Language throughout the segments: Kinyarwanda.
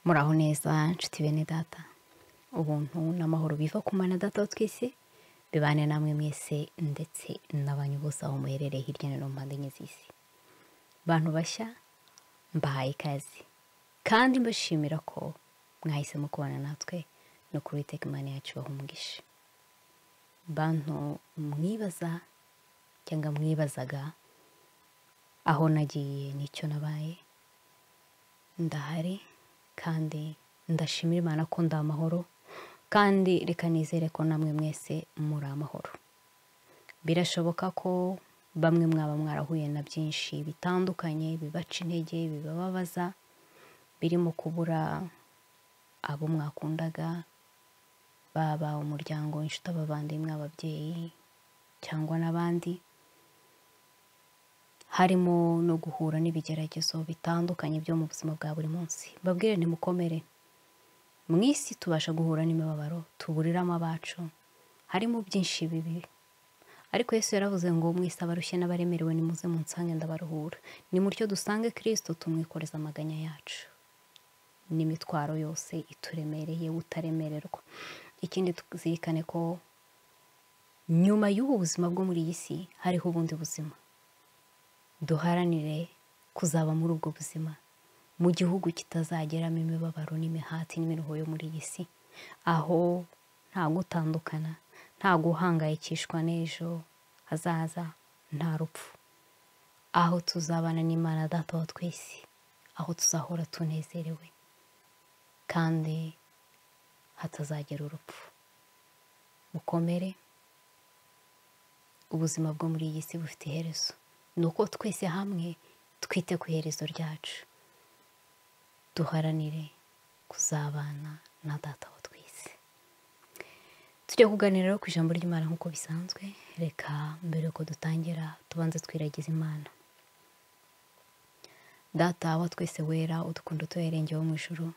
muraho neza nshuti bene data ubuntu n'amahoro biva ku mana data wa twese bibane namwe mwese ndetse n'abanyu bose aho muherereye hirya no hino mu mpande enye z'isi bantu bashya mbahaye ikaze kandi mbashimira ko mwahisemo kubana natwe no ku witeka imana yacu bahumugisha bantu mwibaza cyangwa mwibazaga aho nagiye n'icyo nabaye ndahari kandi ndashimira imana ko ndi amahoro kandi reka nizere ko namwe mwese muri amahoro birashoboka ko bamwe mwaba mwarahuye na byinshi bitandukanye bibaca intege bibababaza birimo kubura abo mwakundaga baba umuryango inshuti abavandimwe ababyeyi cyangwa n'abandi harimo no guhura n'ibigeragezo bitandukanye byo mu buzima bwa buri munsi babwire ntimukomere mu isi tubasha guhura n'imibabaro tuburiramo abacu harimo byinshi bibi ariko Yesu yaravuze ngo mwese abarushye n'abaremerewe nimuze mu nsange ndabaruhura ni mutyo dusange kirisito tumwikoreza amaganya yacu n'imitwaro yose ituremereye utaremererwa ikindi tuzirikane ko nyuma y'ubu buzima bwo muri iyi si hariho ubundi buzima duharanire kuzaba muri ubwo buzima mu gihugu kitazageramo imibabaro n'imihati n'imiruho yo muri iyi si aho nta gutandukana nta guhangayikishwa n'ejo hazaza nta rupfu aho tuzabana n'imana data wa twese aho tuzahora tunezerewe kandi hatazagera urupfu mukomere ubuzima bwo muri iyi si bufite iherezo ni uko twese hamwe twite ku iherezo ryacu duharanire kuzabana na data wa twese tujya kuganira rero ku ijambo ry'imana nk'uko bisanzwe reka mbere yuko dutangira tubanze twiragiza imana data wa twese wera udukunda tuherengewe mu ijoro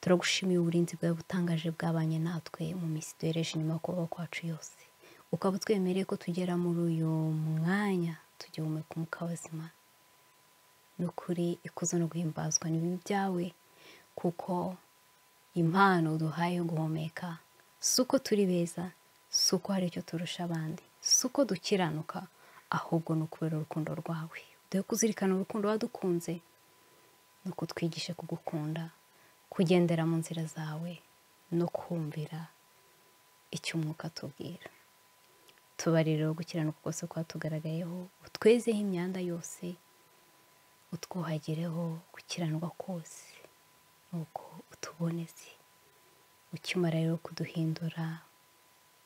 turagushimiye uburinzi bwawe butangaje bwabanye natwe mu minsi duhereje inyuma kubaho kwacu yose ukaba utwemereye ko tugera muri uyu mwanya tugihumeka umwuka w'ubuzima ni ukuri ikuzo no guhimbazwa ni bibi byawe kuko impano duhaye yo guhumeka si uko turi beza si uko hari icyo turusha abandi si uko dukiranuka ahubwo ni ukubera urukundo rwawe duhe kuzirikana urukundo wadukunze ni uko twigishe kugukunda kugendera mu nzira zawe no kumvira icyo umwuka atubwira tubariro gukiranuka kose kwatugaragayeho utwezeho imyanda yose utwuhagireho gukiranwa kose nuko utuboneze ukimara rero kuduhindura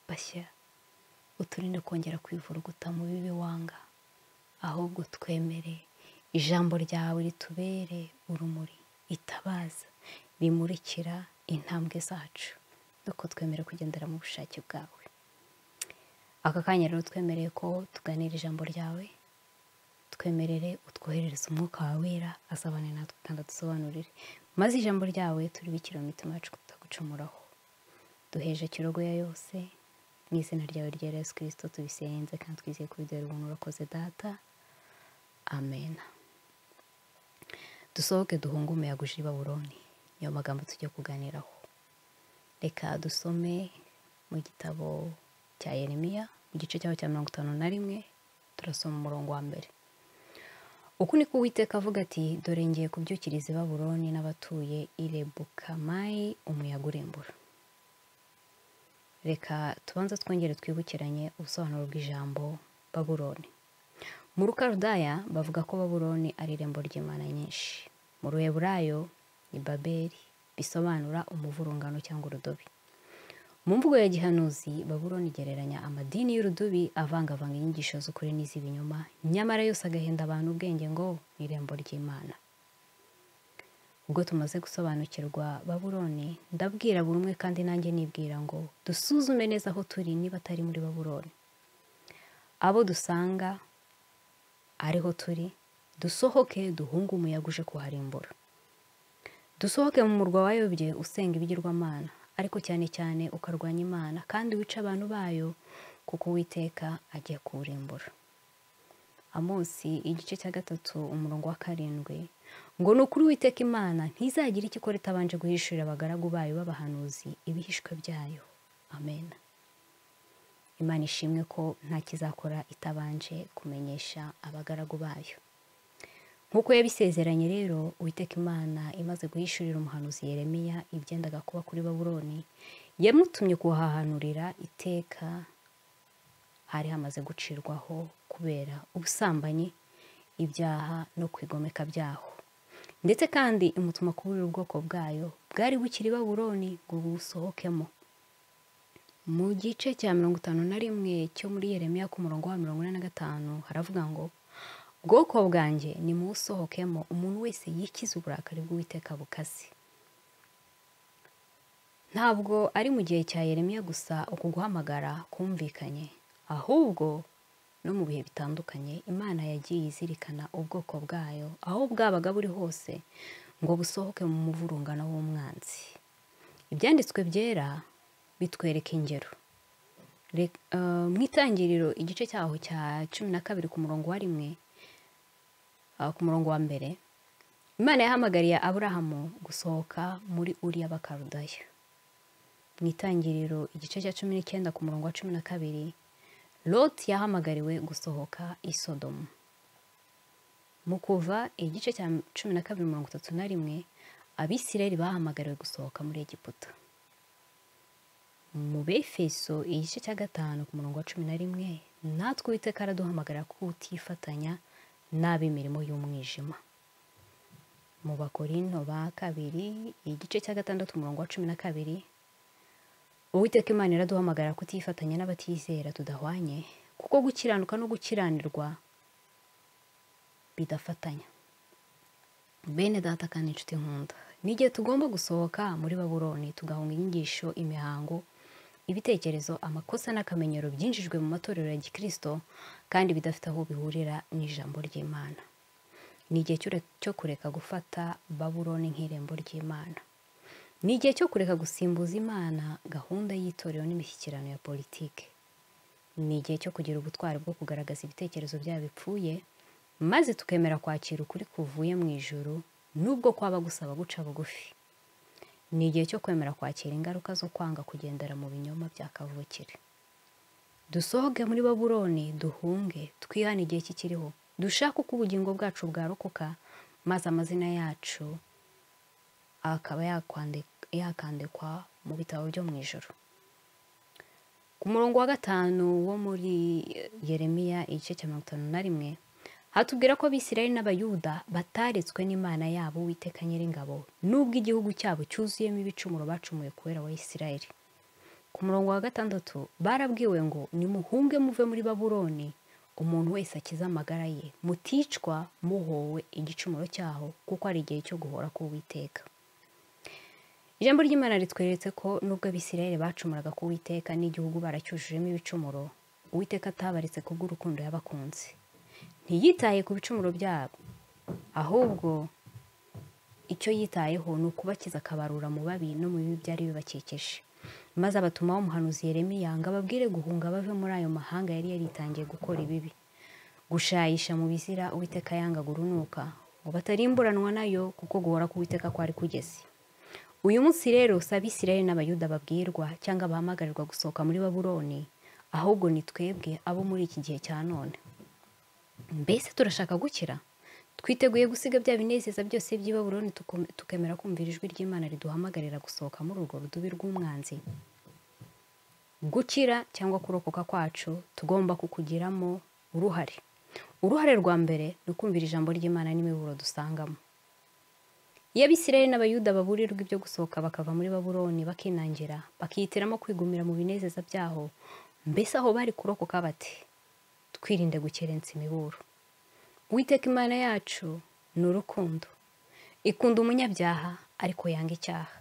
bashya uturinde kongera kwivuruguta mu bibi wanga ahubwo twemere ijambo ryawe ritubere urumuri itabaza rimurikira intambwe zacu nuko twemere kugendera mu bushake bwawe aka kanya rero twemereye ko tuganira ijambo ryawe twemerere utwoherereza umwuka wawe wera asabane natwe kandi adusobanurire maze ijambo ryawe turibikire mu mitima yacu kutagucumuraho duheje kirogoya yose mu izina ryawe rya Yesu kirisito tubisenze kandi twizeye kubidera ubuntu urakoze data amen dusohoke duhunge umuyaga uje i baburoni niyo magambo tujya kuganiraho reka dusome mu gitabo cya yeremiya mu gice cyaho cya mirongo itanu na rimwe turasoma umurongo wa mbere uku niko uwiteka avuga ati dore ngiye kubyukiriza i baburoni n'abatuye irebukamayi umuyaga urembura reka tubanza twongere twibukiranye ubusobanuro bw'ijambo baburoni mu rukarudaya bavuga ko baburoni ari irembo ry'imana nyinshi mu ruheburayo ni baberi bisobanura umuvurungano cyangwa urudobi mu mvugo ya gihanuzi baburoni igereranya amadini y'urudubi avangavanga inyigisho z'ukuri n'iz'ibinyoma nyamara yose agahenda abantu ubwenge ngo ni irembo ry'imana ubwo tumaze gusobanukirwa baburoni ndabwira buri umwe kandi nanjye nibwira ngo dusuzume neza aho turi niba atari muri baburoni abo dusanga ariho turi dusohoke duhunge umuyaga uje kuharimbura dusohoke mu murwa wayobye usenga ibigirwamana ariko cyane cyane ukarwanya imana kandi wica abantu bayo kuko uwiteka agiye kuwurimbura amosi igice cya gatatu umurongo wa karindwi ngo ni ukuri witeka imana ntizagira icyo ikora itabanje guhishurira abagaragu bayo b'abahanuzi ibihishwe byayo amen imana ishimwe ko nta kizakora itabanje kumenyesha abagaragu bayo nk'uko yabisezeranye rero witeka imana imaze guhishurira umuhanuzi yeremiya ibyendaga kuba kuri baburoni yamutumye kuhahanurira iteka hari hamaze gucirwaho kubera ubusambanyi ibyaha no kwigomeka byaho ndetse kandi imutuma kuburira ubwoko bwayo bwari bukiri baburoni ngo busohokemo mu gice cya mirongo itanu na rimwe cyo muri yeremiya ku murongo wa mirongo ine na gatanu haravuga ngo bwoko bwanjye ni mu usohokemo umuntu wese yikiza uburakari bw'uwiteka bukaze ntabwo ari mu gihe cya yeremiya gusa uku guhamagara kumvikanye ahubwo no mu bihe bitandukanye imana yagiye izirikana ubwoko bwayo aho bwabaga buri hose ngo busohoke mu muvurungano w'umwanzi ibyanditswe byera bitwereka ingero mu itangiriro igice cyaho cya cumi na kabiri ku murongo wa rimwe ku murongo wa mbere imana yahamagariye aburahamu gusohoka muri uriya bakarudaya mu itangiriro igice cya cumi n'icyenda ku murongo wa cumi na kabiri loti yahamagariwe gusohoka i sodomu mu kuva igice cya cumi na kabiri mirongo itatu na rimwe abisirayeli bahamagariwe gusohoka muri egiputa mu befeso igice cya gatanu ku murongo wa cumi na rimwe natwe uwiteka araduhamagara kutifatanya n'ab'imirimo y'umwijima mu bakorino ba kabiri igice cya gatandatu umurongo wa cumi na kabiri uwiteka imana iraduhamagara kutifatanya n'abatizera tudahwanye kuko gukiranuka no gukiranirwa bidafatanya bene data kandi inshuti nkunda ni igihe tugomba gusohoka muri baburoni tugahunga inyigisho imihango ibitekerezo amakosa n'akamenyero byinjijwe mu matorero ya gikirisito kandi bidafite aho bihurira n'ijambo ry'imana ni igihe cyo kureka gufata baburoni nk'irembo ry'imana ni igihe cyo kureka gusimbuza imana gahunda y'itorero n'imishyikirano ya politiki ni igihe cyo kugira ubutwari bwo kugaragaza ibitekerezo byabo bipfuye maze tukemera kwakira ukuri kuvuye mu ijoro nubwo kwaba gusaba guca bugufi ni igihe cyo kwemera kwakira ingaruka zo kwanga kugendera mu binyoma bya kavukire dusohoke muri baburoni duhunge twihane igihe kikiriho dushake uko ubugingo bwacu bwarokoka maze amazina yacu akaba yakandikwa mu bitabo byo mu ijoro ku murongo wa gatanu wo muri yeremiya igice cya mirongo itanu na rimwe hatubwira ko abisirayeli n'abayuda bataretswe n'imana yabo witeka nyiringabo nubwo igihugu cyabo cyuzuyemo ibicumuro bacumuye kubera abisirayeli ku murongo wa gatandatu barabwiwe ngo nimuhunge muve muri baburoni umuntu wese akize amagara ye muticwa muhowe igicumuro cyaho kuko ari igihe cyo guhora k'uwiteka ijambo ry'imana ritweretse ko nubwo abisirayeli bacumuraga k'uwiteka n'igihugu baracyujujemo ibicumuro uwiteka atabaretse kubw'urukundo yabakunze ntiyitaye ku bicumuro byabo ahubwo icyo yitayeho ni ukubakiza akabarura mu babi no mu bibi byari bibakikije maze abatumaho umuhanuzi Yeremiya ngo ababwire guhunga bave muri ayo mahanga yari yaritangiye gukora ibibi gushayisha mu bizira uwiteka yanga gurunuka ngo batarimburanwa nayo kuko guhora k'uwiteka kwari kugeze uyu munsi rero sabisirayeli n'abayuda babwirwa cyangwa bahamagarirwa gusohoka muri baburoni ahubwo ni twebwe abo muri iki gihe cya none mbese turashaka gukira twiteguye gusiga bya binezeza byose by'ibaburoni tukemera kumvira ijwi ry'imana riduhamagarira gusohoka muri urwo rudubi rw'umwanzi gukira cyangwa kurokoka kwacu tugomba kukugiramo uruhare uruhare rwa mbere ni ukumvira ijambo ry'imana n'imiburo dusangamo iyo abisirayeli n'abayuda baburirwa ibyo gusohoka bakava muri baburoni bakinangira bakihitiramo kwigumira mu binezeza byaho mbese aho bari kurokoka bate twirinde gukerensa imiburo uwiteka imana yacu ni urukundo ikunda umunyabyaha ariko yanga icyaha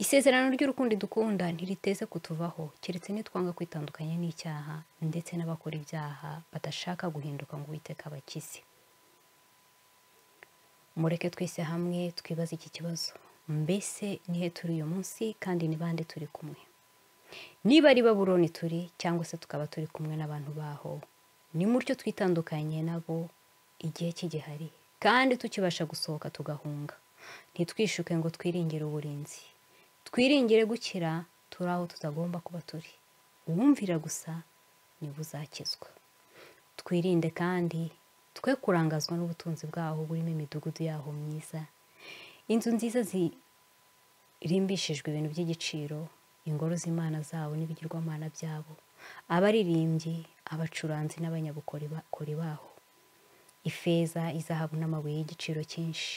isezerano ry'urukundo idukunda ntiriteze kutuvaho keretse nitwanga kwitandukanya n'icyaha ndetse n'abakora ibyaha badashaka guhinduka ngo uwiteka abakize mureke twese hamwe twibaze iki kibazo mbese nihe turi uyu munsi kandi ni bande turi kumwe niba ari baburoni turi cyangwa se tukaba turi kumwe n'abantu baho ni mutyo twitandukanye nabo igihe kigihari kandi tukibasha gusohoka tugahunga ntitwishuke ngo twiringire uburinzi twiringire gukira turi aho tutagomba kuba turi uwumvira gusa niwe uzakizwa twirinde kandi twe kurangazwa n'ubutunzi bwaho burimo imidugudu yaho myiza inzu nziza zirimbishijwe ibintu by'igiciro ingoro z'imana zabo n'ibigirwamana byabo abaririmbyi abacuranzi n'abanyabukorikori baho ifeza izahabu n'amabuye y'igiciro cyinshi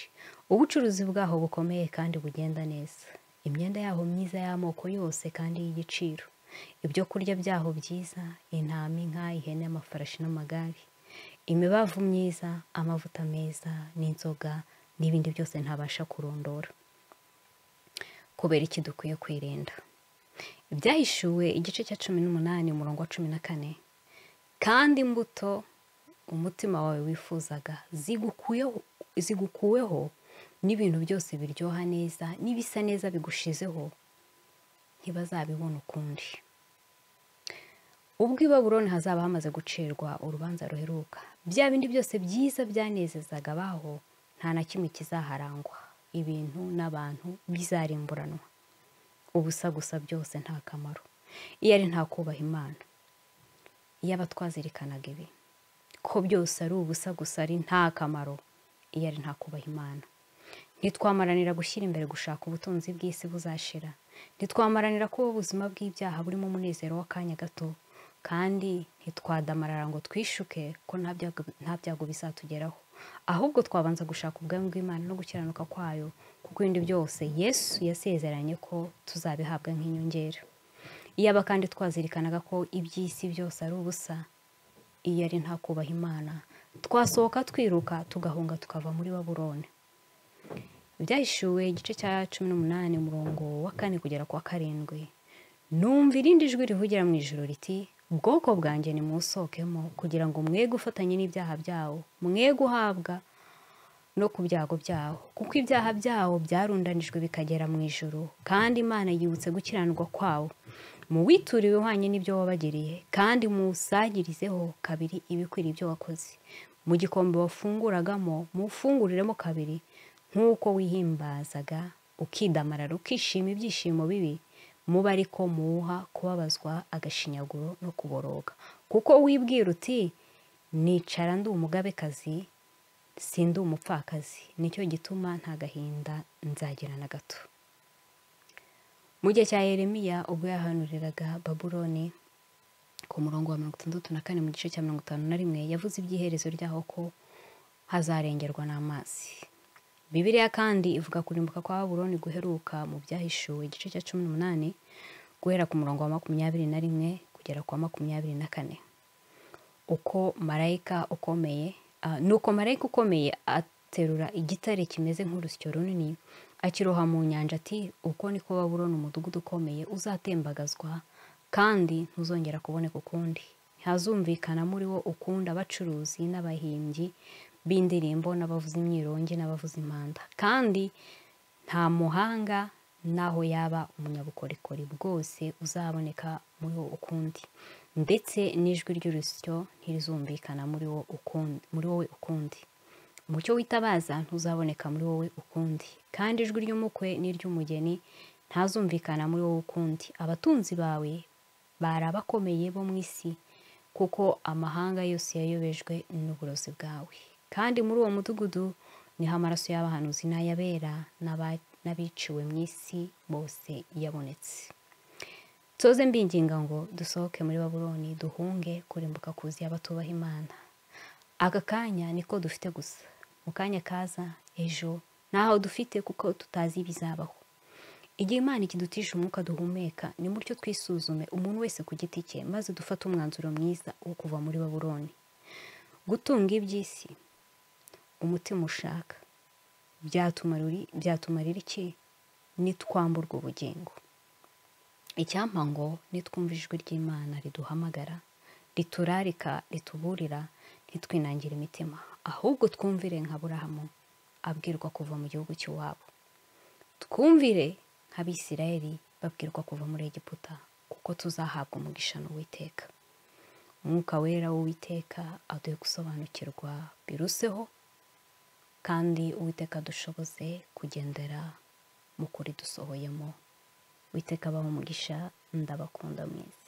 ubucuruzi bwaho bukomeye kandi bugenda neza imyenda yaho myiza y'amoko yose kandi y'igiciro ibyo kurya byaho byiza intama inka ihene amafarashi n'amagare imibavu myiza amavuta meza n'inzoga n'ibindi byose ntabasha kurondora kubera iki dukwiye kwirinda ibyahishuwe igice cya cumi n'umunani umurongo wa cumi na kane kandi imbuto umutima wawe wifuzaga zigukuweho n'ibintu byose biryoha neza n'ibisa neza bigushizeho ntibazabibona ukundi ubwo i baburoni hazaba hamaze gucirwa urubanza ruheruka bya bindi byose byiza byanezezaga abaho nta na kimwe kizaharangwa ibintu n'abantu bizarimburanwa ubusa gusa byose nta kamaro iyo ari nta kubaha imana iyo aba twazirikanaga ibi ko byose ari ubusa gusa ari nta kamaro iyo ari nta kubaha imana ntitwamaranira gushyira imbere gushaka ubutunzi bw'isi buzashira ntitwamaranira kuba ubuzima bw'ibyaha burimo umunezero w'akanya gato kandi ntitwadamarara ngo twishuke ko nta byago bizatugeraho ahubwo twabanza gushaka ubwami bw'imana no gukiranuka kwayo kuko ibindi byose yesu yasezeranye ko tuzabihabwa nk'inyongera iyaba kandi twazirikanaga ko iby'isi byose ari ubusa iyo ari nta kubaha imana twasohoka twiruka tugahunga tukava muri baburone byahishuwe igice cya cumi n'umunani umurongo wa kane kugera ku wa karindwi numva irindi jwi rivugira mu ijoro riti ubwoko bwanjye nimusohokemo kugira ngo mwe gufatanye n'ibyaha byawo mwe guhabwa no ku byago byawo kuko ibyaha byawo byarundanijwe bikagera mu ijoro kandi imana yibutse gukiranirwa kwawo muwiture ihwanye n'ibyo wabagiriye kandi musagirizeho kabiri ibikwiriye ibyo wakoze mu gikombe wafunguragamo mufunguriremo kabiri nk'uko wihimbazaga ukidamarara ukishima ibyishimo bibi muba ariko muwuha kubabazwa agashinyaguro no kuboroga kuko wibwira uti nicara ndi umugabekazi si ndi umupfakazi nicyo gituma nta gahinda nzagira na gato mu gihe cya Yeremiya ubwo yahanuriraga baburoni ku murongo wa mirongo itandatu na kane mu gice cya mirongo itanu na rimwe yavuze iby'iherezo ryaho ko hazarengerwa n'amazi bibiriya kandi ivuga kurimbuka kwa baburoni guheruka mu byahishuwe igice cya cumi n'umunani guhera ku murongo wa makumyabiri na rimwe kugera ku wa makumyabiri na kane uko marayika ukomeye nuko marayika ukomeye aterura igitare kimeze nk'urusyo runini akiroha mu nyanja ati uko niko baburoni umudugudu ukomeye uzatembagazwa kandi ntuzongera kuboneka ukundi ntihazumvikana muri wo ukunda abacuruzi n'abahimbyi b'indirimbo n'abavuza imyirongi n'abavuza impanda kandi nta muhanga n'aho yaba umunyabukorikori bwose uzaboneka muri wo ukundi ndetse n'ijwi ry'urusyo ntirizumvikana muri wowe ukundi umucyo witabaza ntuzaboneka muri wowe ukundi kandi ijwi ry'umukwe n'iry'umugeni ntazumvikana muri wowe ukundi abatunzi bawe bari abakomeye bo mu isi kuko amahanga yose yayobejwe n'uburozi bwawe kandi muri uwo mudugudu niho amaraso y'abahanuzi n'ayabera n'abiciwe mu isi bose yabonetse tuze mbinginga ngo dusohoke muri baburoni duhunge kurimbuka kuzi y'abatubaha imana aka kanya niko dufite gusa mu kanya kaza ejo ntaho dufite kuko tutazi ibizabaho igihe imana ikidutije umwuka duhumeka ni mutyo twisuzume umuntu wese ku giti cye maze dufate umwanzuro mwiza wo kuva muri baburoni gutunga iby'isi umutima ushaka byatumarira iki nitwamburwa ubugingo icyampa ngo nitwumva ijwi ry'imana riduhamagara riturarika rituburira ntitwinangire imitima ahubwo twumvire nka burahamu abwirwa kuva mu gihugu cy'iwabo twumvire nk'abisirayeli babwirwa kuva muri egiputa kuko tuzahabwa umugisha n'uwiteka umwuka wera w'uwiteka aduhe gusobanukirwa biruseho kandi uwiteka dushoboze kugendera mu kuri dusohoyemo witeka abaha umugisha ndabakunda mwese